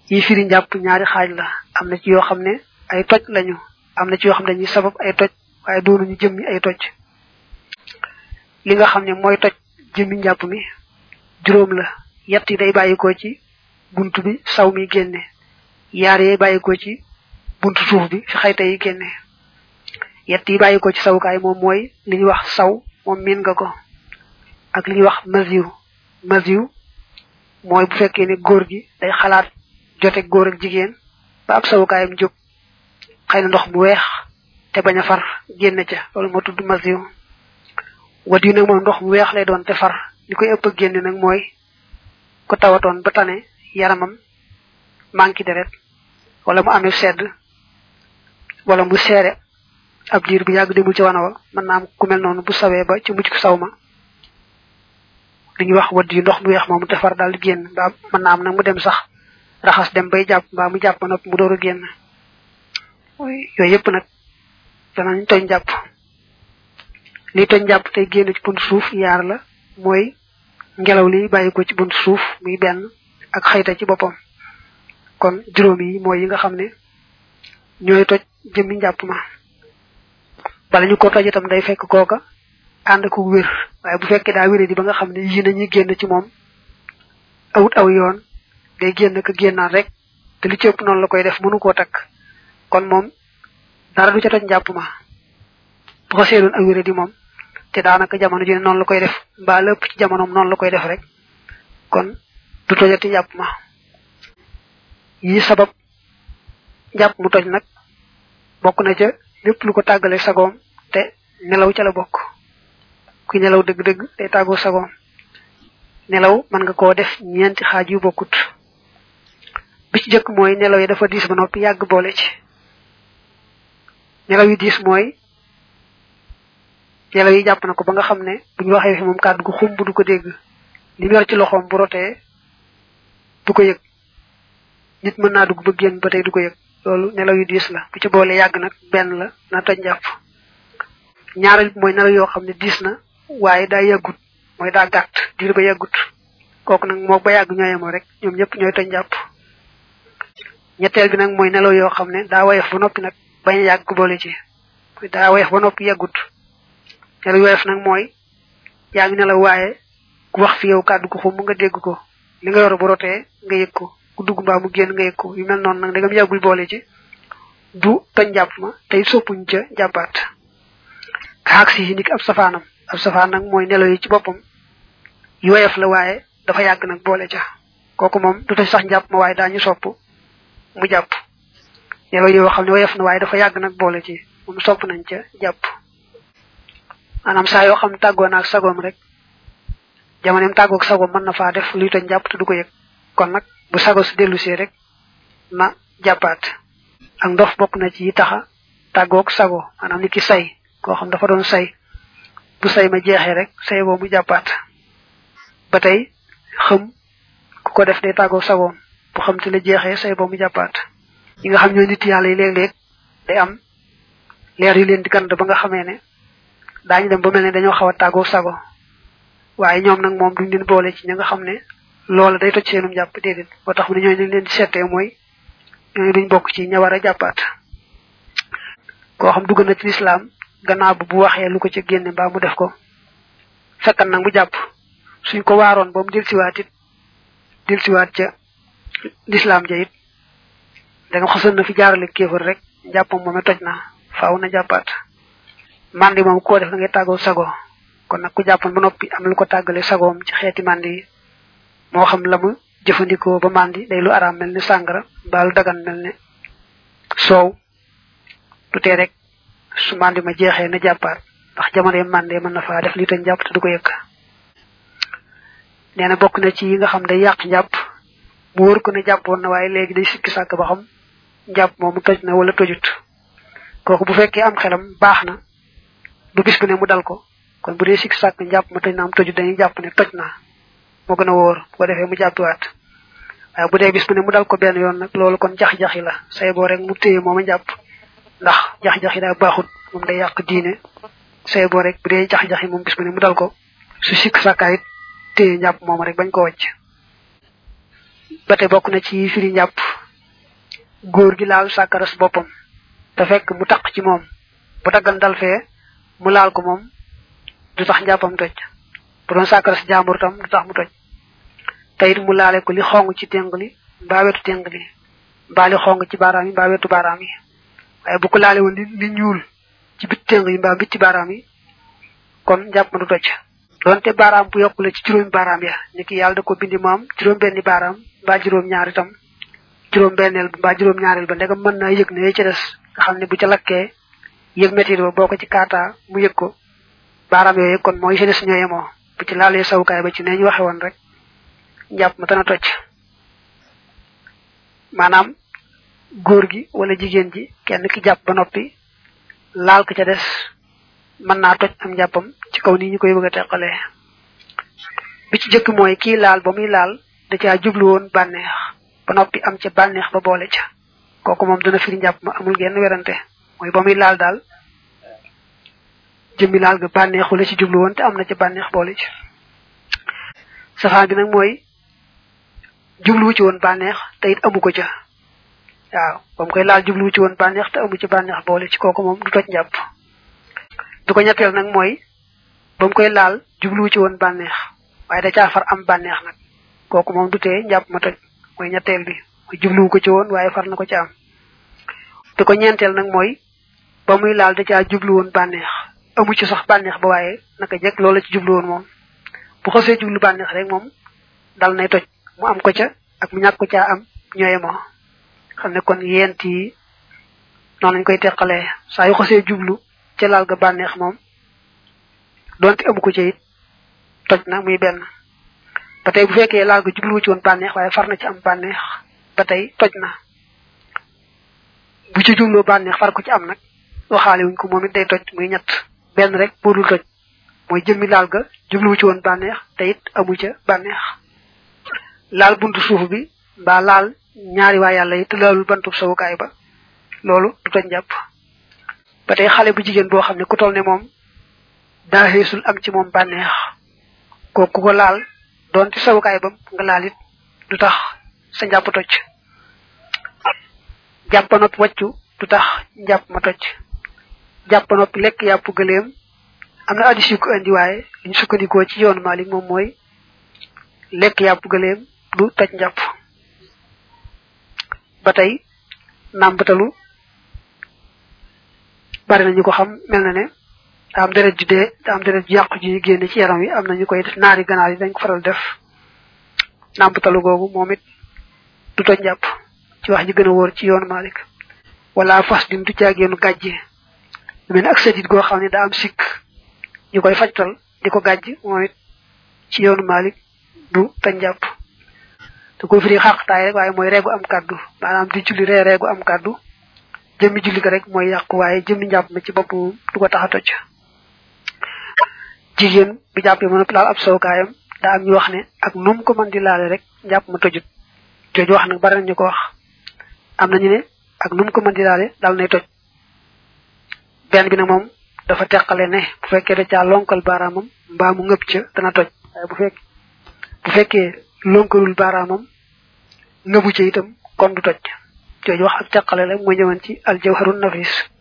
yi firi njàpp ñaari xaaj la am na ci yoo xam ne ay toj lañu am na ci yoo xam ne dañuy sabab ay toj waaye doonuñu jëmmi ay toj li nga xam ne mooy toj jëmmi njàpp mi juróom la yett yi day bàyyikoo ci bunt bi saw mi génne yaar yi bàyyikoo ci buntu suuf bi fi xayta yi génne yett yi bàyyikoo ci sawukaay moom mooy li ñuy wax saw moom miin nga ko ak li ñuy wax masiw masiw mooy bu fekkee ne góor gi day xalaat jote góor ak jigéen ba ab sawukaayam jóg xëy na ndox mu weex te bañ a far génn ca loolu moo tudd masiw wat yu nag moom ndox mu weex lay doon te far li koy ëpp génn nag mooy ko tawatoon ba tane yaramam manki deret wala mu amee sedd wala mu seere ab diir bu yàgg demul ci wana wa mën naa am ku mel noonu bu sawee ba ci mucc ko saw ma li ñuy wax wadd yu ndox mu weex moomu te far daal di génn mbaa mën naa am nag mu dem sax raxas dem bay jàpp mbaa mu jàpp nopp mu door a génn yooyu yëpp nag danañ toñ jàpp li toñ jàpp tey génn ci buntu suuf yaar la mooy ngelaw li bàyyi ko ci buntu suuf muy benn ak xayta ci boppam kon juróom yi mooy yi nga xam ne ñooy toj jëmmi njàpp ma bala ñu ko toj itam day fekk kooka ànd ko wér waaye bu fekkee daa wéré di ba nga xam ne yii nañuy génn ci moom awut aw yoon day génn ka génnaat rek te li ci ëpp noonu la koy def mënu koo takk kon moom dara du ca toj njàpp ma bu ko seedoon ak wéré di moom te daanaka jamono ji noonu la koy def mbaa lépp ci jamonoom noonu la koy def rek kon du tojati njàpp ma yi sabab njàpp mu toj nag bokk na ca lépp lu ko tàggale sagoom te nelaw ca la bokk ku nelaw dëgg-dëgg day tàggoo sagoom nelaw mën nga koo def ñeenti xaaj yu bokkut bi ci jëkk mooy nelaw yi dafa diis ba noppi yàgg boole ci nelaw yi diis mooy nelaw yi jàpp na ko ba nga xam ne bu ñu waxee fi moom kàddu gu xumb du ko dégg li mu yor ci loxoom bu rotee du ko yëg nit mën naa dugg ba génn ba tey du ko yëg loolu nelaw yu diis la bu ci boole yàgg nag benn la na toj njàpp ñaareel bi mooy nelaw yoo xam ne diis na waaye daa yàggut mooy daa gàtt diir ba yàggut kooku nag moo ba yàgg ñooyemoo rek ñoom ñëpp ñooy toj njàpp ñetteel bi nag mooy nelaw yoo xam ne daa woyof ba noppi nag bañ a yàgg boole ci daa woyof ba noppi yàggut nelaw woyof nag mooy yaa ngi nelaw waaye ku wax fi yow kàddu ko xum nga dégg ko li nga yor bu rotee nga yëg ko ku dugg mbaa mu génn nga yëg ko yu mel noonu nag dagam yàggul boole ci du toj njàpp ma tey soppuñ ca jàppaat kaak si ndik ab safaanam ab safaan nag mooy nelaw yi ci boppam yu woyof la waaye dafa yàgg nag boole ca kooku moom du toj sax njàpp ma waaye daañu sopp mu jàpp nelaw yoo xam ne woyof na waaye dafa yàgg nag boole ci moom sopp nañ ca jàpp maanaam saa yoo xam tàggoo naag sagoom rek jamoneem tàggoog sagoom mën na faa def luy toj njàpp te du ko yëg kon nag bu sago si dellu see rek na jàppaat ak ndox bokk na ci yi taxa tàggoog sago maanaam ni ki say koo xam dafa doon say bu say ma jeexee rek say boo mu jàppaat ba tey xëm ku ko def day tàggoog sagoom bu xam te la jeexee say boo mu jàppaat yi nga xam ñoo nit yàlla yi léeg-léeg day am leer yu leen di gand ba nga xamee ne daañu dem ba mel ne dañoo xaw a tàggoog sago waaye ñoom nag moom duñ leen boole ci ña nga xam ne loola day toj seenum jàpp déedéet boo tax mu ne ñooñu leen di seetee mooy ñooñu duñ bokk ci ña war a jàppaat koo xam dugg na ci lislaam gannaaw bu bu waxee lu ko ci génne mbaa mu def ko fekkan nag mu jàpp suñ ko waaroon ba mu delsiwaat it delsiwaat ca lislaam ja it danga xosoon na fi jaarale kéefër rek jàppam moome toj na faaw na jàppaat mandi moom koo def da ngay tàggoo sago kon nag ku jàppoon ba noppi am lu ko tàggale sagoom ci xeeti mandi yi moo xam la mu jëfandikoo ba mandi day lu araam mel ni sàngara mbaa lu dagan mel ne soow du tee rek su mandi ma jeexee na jàppaat ndax jamono mandi mën na faa def li tañ jàpp te du ko yëkk nee na bokk na ci yi nga xam day yàq njàpp mu wóor ko ne jàppoon na waaye léegi day sikki sàkk ba xam njàpp moomu toj na wala tojut kooku bu fekkee am xelam baax na du bis bu ne mu dal ko kon bu dee sikki sàkk njàpp ma toj na am tojut dañuy jàpp ne toj na moo gën a wóor bu ko defee mu jàppiwaat waaye bu dee bis bu ne mu dal ko benn yoon nag loolu kon jax-jaxi la say boo rek mu téye mooma jàpp ndax jax-jaxi daa baaxut moom day yàq diine say boo rek bu dee jax-jaxi moom bis bu ne mu dal ko su sikk sàkkaayit téye njàpp moom rek bañ ko wàcc ba tey bokk na ci firi njàpp góor gi laal sàkkaras boppam te fekk mu taq ci moom bu daggan dal fee mu laal ko moom du tax njàppam toj bu doon sàkkaras jàmbur tam du tax mu toj te it mu laale ko li xong ci téng li mbaa wetu téng li mbaa li xong ci baaraam yi mbaa wetu baaraam yi waaye bu ko laale woon li li ñuul ci bit téng yi mbaa bit ci baaraam yi kon njàpp ma du toj donte baaraam bu yokku la ci juróomi baaraam ya ni ki yàlla da ko bindi moom juróom benni baaraam mbaa juróom ñaar itam juróom benneel ba mbaa juróom ñaareel ba ndegam mën naa yëg ne ci des nga xam ne bu ca lakkee yëg métit ba boo ko ci kaataa mu yëg ko baaraam yooyu kon mooy ci des ñooye moo bu ci laalee sawukaay ba ci nee ñu waxe woon rek njàpp ma dana toj maanaam góor gi wala jigéen ji kenn ki jàpp ba noppi laal ko ca des mën naa toj am njàppam ci kaw nii ñu koy bëgg a teqalee bi ci jëkk mooy kii laal ba muy laal da caa jublu woon bànneex ba noppi am ca bànneex ba boole ca kooku moom dana firi njàpp ma amul genn werante mooy ba muy laal daal jëmmi laal ga bànneexu la ci jublu woon te am na ca bànneex boole ci safaan bi nag mooy jubluwu ci woon bànneex te it amu ko ca waaw ba mu koy laal jubluwu ci woon bànneex te amu ci bànneex boole ci kooku moom du toj njàpp du ko ñetteel nag mooy ba mu koy laal jubluwu ci woon bànneex waaye da caa far am bànneex nag kooku moom du tee njàpp ma toj mooy ñetteel bi mooy jubluwu ko ci woon waaye far na ko ci am du ko ñeenteel nag mooy ba muy laal da caa jublu woon bànneex amu ci sax bànneex ba waaye naka jekk loola ci jublu woon moom bu xasee jublu bànneex rek moom dal nay toj mu am ko ca ak mu ñàkk ko caa am ñooye moo xam ne kon yent yi noonu lañ koy teqalee saa yu xasee jublu ca laal ga bànneex moom donte amu ko ca it toj na muy benn ba tey bu fekkee laal ga jubluwu ci woon bànneex waaye far na ci am bànneex ba tey toj na bu ci jubloo bànneex far ko ci am nag waxaale wuñ ko moom it day toj muy ñett benn rek boo dul toj mooy jëmmi laal ga jubluwu ci woon bànneex te it amu ca bànneex laal buntu suuf bi mbaa laal ñaari waa yàlla yi te laalul bantub sawukaay ba loolu du toj njàpp ba tey xale bu jigéen boo xam ne ku toll ne moom daa xeesul am ci moom bànneex kooku ko laal doon ci sawukaay ba nga laal it du tax sa njàpp toj jàpp noppi wàccu du tax njàpp ma toj jàpp noppi lekk yàpp gëleem am na addis yu ko indi waaye liñ sukkandikoo ci yoonu Malik moom mooy lekk yàpp gëleem du toj njàpp ba tey nàmbatalu bari na ñu ko xam mel na ne daa am deret ju dee daa am deret ju yàqu ji génne ci yaram wi am na ñu koy def naari ganaar yi dañ ko faral def nàmbatalu googu moom it du toj njàpp ci wax ji gën a wóor ci yoonu Malik wala fas din du caageenu gàjje lu mel ne ak sadit goo xam ne daa am sikk ñu koy fajtal di ko gàjj moom it ci yoonu Malik du toj njàpp te ko firi xaqtaay rek waaye mooy reegu am kàddu maanaam di julli ree reegu am kàddu jëmmi julli ga rek mooy yàqu waaye jëmmi njàpp ma ci bopp moom du ko tax a toj jigéen bi jàppee mën a laal ab sowkaayam daa am ñu wax ne ak num ko mën di laale rek njàpp ma tojut jooju wax nag bari nañu ko wax am nañu ne ak num ko mën di laale dal nay toj benn bi nag moom dafa teqale ne bu fekkee da caa lonkal baaraamam mbaa mu ngëb ca dana toj waaye bu fekk bu fekkee lonkalul baaraamam ngëbu ca itam kon du toj jooju wax ak teqale la mooy ñëwoon ci aljawharun nafis